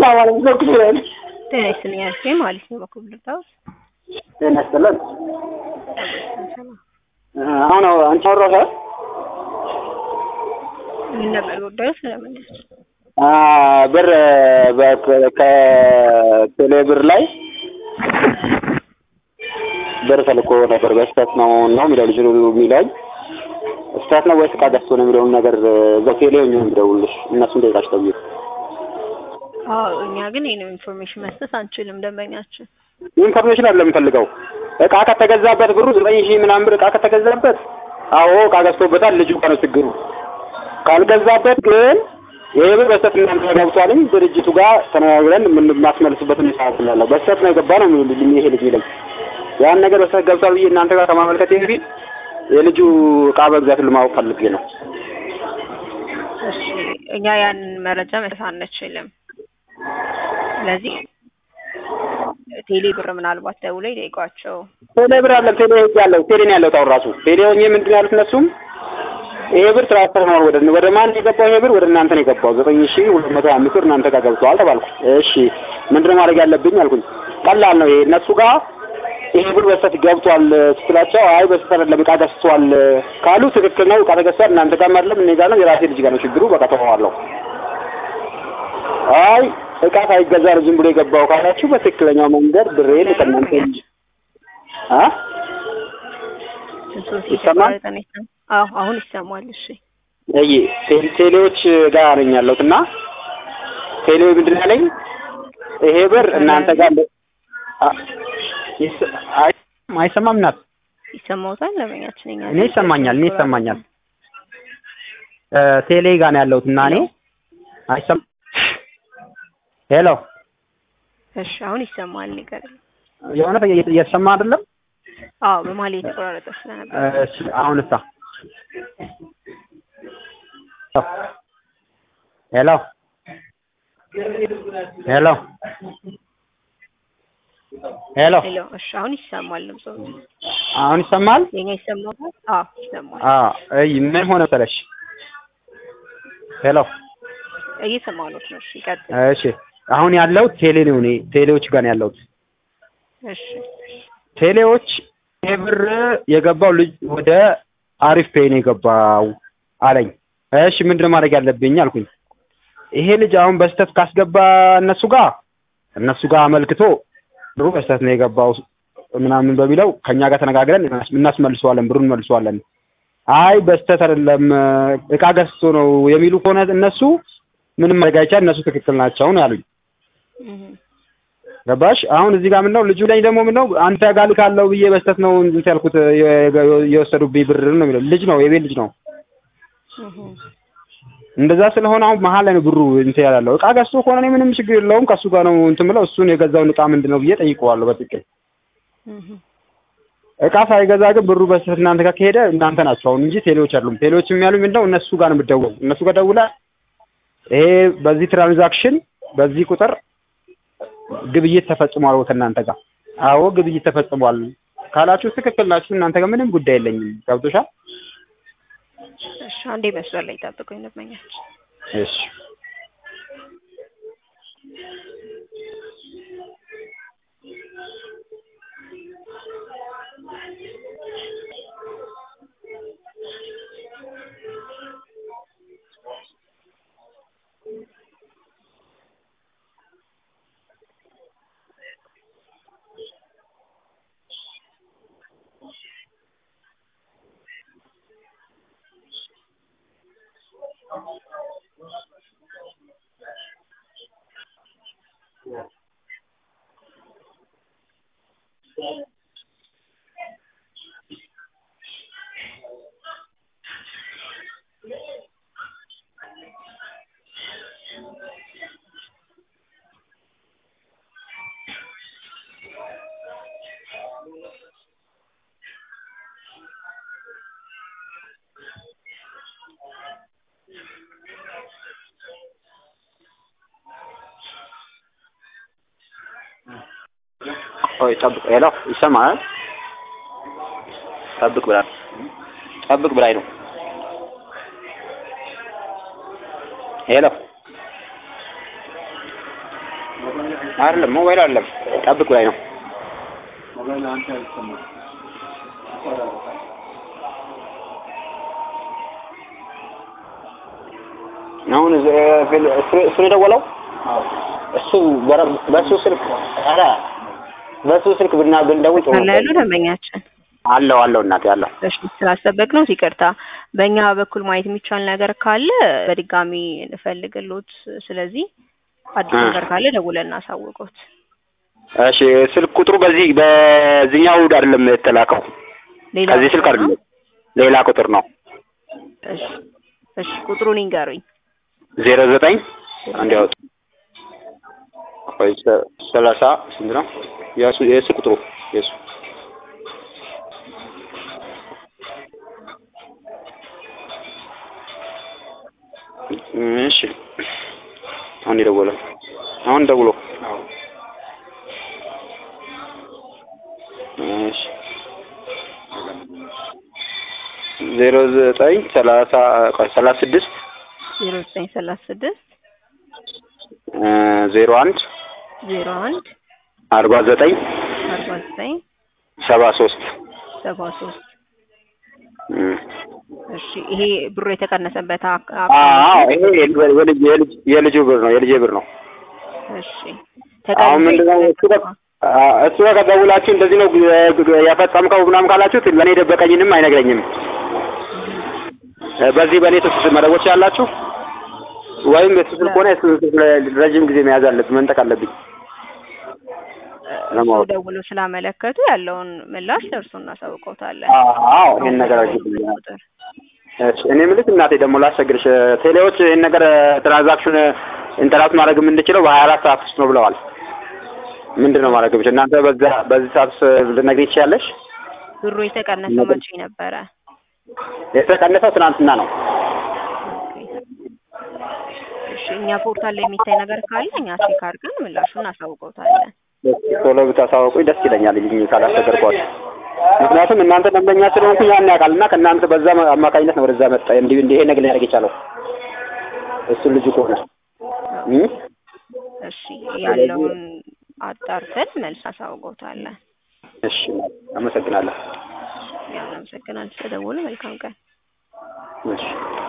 ማለት ነው ክፍለን ጤና ይስጥልኝ አልፌ ማለት ነው በኩል ልታውስ ጤና ይስጥልን። አሁን አንቺ አወራሽ ምን ነበር ጉዳዩ? ስለምን ብር ከቴሌ ብር ላይ ብር ተልኮ ነበር። በስህተት ነው ነው የሚለው ልጅ የሚለኝ ስህተት ነው ወይስ ዕቃ ገዝቶ ነው የሚለውን ነገር በቴሌ ሆኜ ነው የሚደውልልሽ እነሱን ጠይቃችሁ ተብዬ አዎ እኛ ግን ይህን ኢንፎርሜሽን መስጠት አንችልም። ደንበኛችን ኢንፎርሜሽን አለ የምፈልገው እቃ ከተገዛበት ብሩ ዘጠኝ ሺህ ምናምን ብር እቃ ከተገዛበት አዎ እቃ ገዝቶበታል ልጁ ጋር ነው ችግሩ። ካልገዛበት ግን ይሄ ብር በስተት እናንተ ገብቷልኝ ድርጅቱ ጋር ተነጋግረን የምናስመልስበት ሁኔታ ስላለው በስተት ነው የገባ ነው የሚሉልኝ ይሄ ልጅ ይለኝ ያን ነገር በስተት ገብቷል ብዬ እናንተ ጋር ከማመልከት በፊት የልጁ እቃ መግዛት ለማወቅ ፈልጌ ነው። እሺ እኛ ያንን መረጃ መስጠት አንችልም። ስለዚህ ቴሌ ብር ምናልባት ደውለው ይጠይቋቸው። ቴሌ ብር አለም ቴሌ ህግ ያለው ቴሌ ነው ያለው አሁን ራሱ ቴሌ ሆኜ ምንድን ነው ያሉት እነሱም ይሄ ብር ትራንስፈር ነው ወደ ወደ ማን የገባው ይሄ ብር ወደ እናንተ ነው የገባው ዘጠኝ ሺ ሁለት መቶ አምስት ብር እናንተ ጋር ገብቷል ተባልኩ። እሺ ምንድነው ማድረግ ያለብኝ አልኩኝ። ቀላል ነው ይሄ እነሱ ጋር ይሄ ብር በስተት ገብቷል ስትላቸው አይ በስተት አይደለም ዕቃ ገዝቷል ካሉ ትክክል ነው ዕቃ ተገዝቷል እናንተ ጋር አይደለም እኔ ጋር ነው የራሴ ልጅ ጋር ነው ችግሩ በቃ ተዋዋለሁ። አይ ዕቃ ሳይገዛ ነው ዝም ብሎ የገባው ካላችሁ በትክክለኛው መንገድ ብሬን ከእናንተ ልጅ አ ይሰማል? አዎ አሁን ይሰማል። እሺ እይ ቴሌዎች ጋር ነኝ ያለሁት እና ቴሌው ምንድን ነው ያለኝ ይሄ ብር እናንተ ጋር አይሰማም ናት ይሰማውታል። ለመኛችን እኛ እኔ ይሰማኛል፣ እኔ ይሰማኛል። ቴሌ ጋር ነው ያለሁት እና እኔ አይሰማ ሄሎ፣ እሺ አሁን ይሰማል። ነገር የሆነ እየተሰማ አይደለም? አዎ በመሀል የተቆራረጠ ስለነበር እሺ አሁን እሳ ሄሎ ሄሎ ሄሎ ሄሎ። እሺ አሁን ይሰማል። ድምጽ አሁን ይሰማል? የኛ ይሰማል? አዎ ይሰማል። አዎ እይ ምን ሆነ መሰለሽ? ሄሎ እየሰማሁ ነው። እሺ ይቀጥል። እሺ አሁን ያለው ቴሌ ነው። እኔ ቴሌዎች ጋር ነው ያለሁት። እሺ ቴሌዎች ይሄ ብር የገባው ልጅ ወደ አሪፍ ፔይ ነው የገባው አለኝ። እሺ ምንድነው ማድረግ ያለብኝ አልኩኝ። ይሄ ልጅ አሁን በስተት ካስገባ እነሱ ጋር እነሱ ጋር አመልክቶ ብሩ በስተት ነው የገባው ምናምን በሚለው ከኛ ጋር ተነጋግረን እናስመልሰዋለን፣ ብሩን እንመልሰዋለን። አይ በስተት አይደለም እቃ ገዝቶ ነው የሚሉ ከሆነ እነሱ ምንም ማድረግ አይቻል፣ እነሱ ትክክል ናቸው ነው ያሉኝ። ገባሽ? አሁን እዚህ ጋር ምነው ልጁ ላይ ደግሞ ምነው አንተ ጋር ልካለው ብዬ በስተት ነው እንትን ያልኩት የወሰዱብኝ ብር ነው የሚለው ልጅ ነው የቤት ልጅ ነው። እንደዛ ስለሆነ አሁን መሀል ላይ ነው ብሩ እንትን ያላለው። እቃ ገዝቶ ከሆነ እኔ ምንም ችግር የለውም ከእሱ ጋር ነው እንትን ብለው እሱን የገዛውን እቃ ምንድን ነው ብዬ ጠይቀዋለሁ በትክክል። እቃ ሳይገዛ ግን ብሩ በስህተት እናንተ ጋር ከሄደ እናንተ ናቸው አሁን እንጂ ቴሌዎች አይደሉም። ቴሌዎች የሚያሉኝ ምንድን ነው እነሱ ጋር ነው የምትደውለው። እነሱ ጋር ደውለህ ይሄ በዚህ ትራንዛክሽን በዚህ ቁጥር ግብይት ተፈጽሟል ከእናንተ ጋር አዎ ግብይት ተፈጽሟል ካላችሁ ትክክል ናችሁ። እናንተ ጋር ምንም ጉዳይ የለኝም። ገብቶሻል? እሺ አንዴ መስመር ላይ ጠብቁኝ ደንበኛችን። እሺ ቆይ ጠብቅ። ሄሎ ይሰማል? ጠብቅ ብላ ጠብቅ ብላኝ ነው። ሄሎ አይደለም ሞባይል አይደለም ጠብቅ ላይ ነው አሁን እሱ የደወለው እሱ በሱ ስልክ ኧረ በሱ ስልክ ብና ብንደውል ጥሩ አለ ያሉ ደንበኛችን አለው አለው እናቴ አለው እሺ ስላስጠበቅ ነው ይቅርታ። በእኛ በኩል ማየት የሚቻል ነገር ካለ በድጋሚ እንፈልግሎት። ስለዚህ አዲስ ነገር ካለ ደውለን እናሳውቆት። እሺ ስልክ ቁጥሩ በዚህ በዚህኛው አይደለም የተላከው ሌላ ከዚህ ስልክ አይደለም ሌላ ቁጥር ነው እሺ እሺ ቁጥሩን ይንገሩኝ። ዜሮ ዘጠኝ አንድ ያወጡ ቆይ ሰላሳ ስንት ነው የሱ የሱ ቁጥሩ የሱ እሺ አሁን የደወለው አሁን ደውሎ እሺ ዜሮ ዘጠኝ ሰላሳ ቆይ ሰላሳ ስድስት ዜሮ ዘጠኝ ሰላሳ ስድስት ዜሮ አንድ ዜሮ አንድ አርባ ዘጠኝ አርባ ዘጠኝ ሰባ ሶስት ሰባ ሶስት እሺ ይሄ ብሩ የተቀነሰበት አክ- አዎ አካውንት ይሄ የልጅ የልጅ የልጁ ብር ነው የልጄ ብር ነው እሺ አሁን ምንድነው እሱ ጋር አ- እሱ ጋር ደውላችሁ እንደዚህ ነው ግ- የፈጸምከው ምናምን ካላችሁት ለእኔ ደበቀኝንም አይነግረኝም እ በዚህ በእኔ ስልክ መደወል ያላችሁ ወይም የሱ ስልክ ሆነ የሱ ስልክ ለ- ረጅም ጊዜ መያዝ አለብኝ መንጠቅ አለብኝ እሱ ለማወቅ ደውሎ ስላመለከቱ ያለውን ምላሽ ለእርሱ እናሳውቀውታለን። አዎ ይሄን ነገር አድርጊልኝ ቁጥር እሺ እኔ የምልሽ እናቴ ደግሞ ላስቸግርሽ ቴሌዎች ይህን ነገር ትራንዛክሽን ኢንተራክት ማድረግ የምንችለው በሀያ አራት ሰዓት ውስጥ ነው ብለዋል ምንድን ነው ማድረግ ብቻ እናንተ በዛ በዚህ ሰዓት ውስጥ ልትነግሪኝ ትችያለሽ ብሩ የተቀነሰው መቼ ነበረ? የተቀነሰው ትናንትና ነው እሺ እኛ ፖርታል ላይ የሚታይ ነገር ካለ እኛ ቼክ አድርገን ምላሹን እናሳውቀውታለን። እስኪ ቶሎ ብታሳውቁኝ ደስ ይለኛል ልጅ ካላስቸገርኳችሁ ምክንያቱም እናንተ ደንበኛ ስለሆንኩኝ ያን ያውቃል እና ከእናንተ በዛ አማካኝነት ነው ወደዛ መጣ እንዲህ እንዲህ ይሄ ነገር ሊያደርግ የቻለው እሱ ልጁ ከሆነ እ? እሺ ያለውን አጣርተን መልስ አሳውቀውታለን። እሺ አመሰግናለሁ ያው እናመሰግናለን ስለደወሉ። መልካም ቀን። እሺ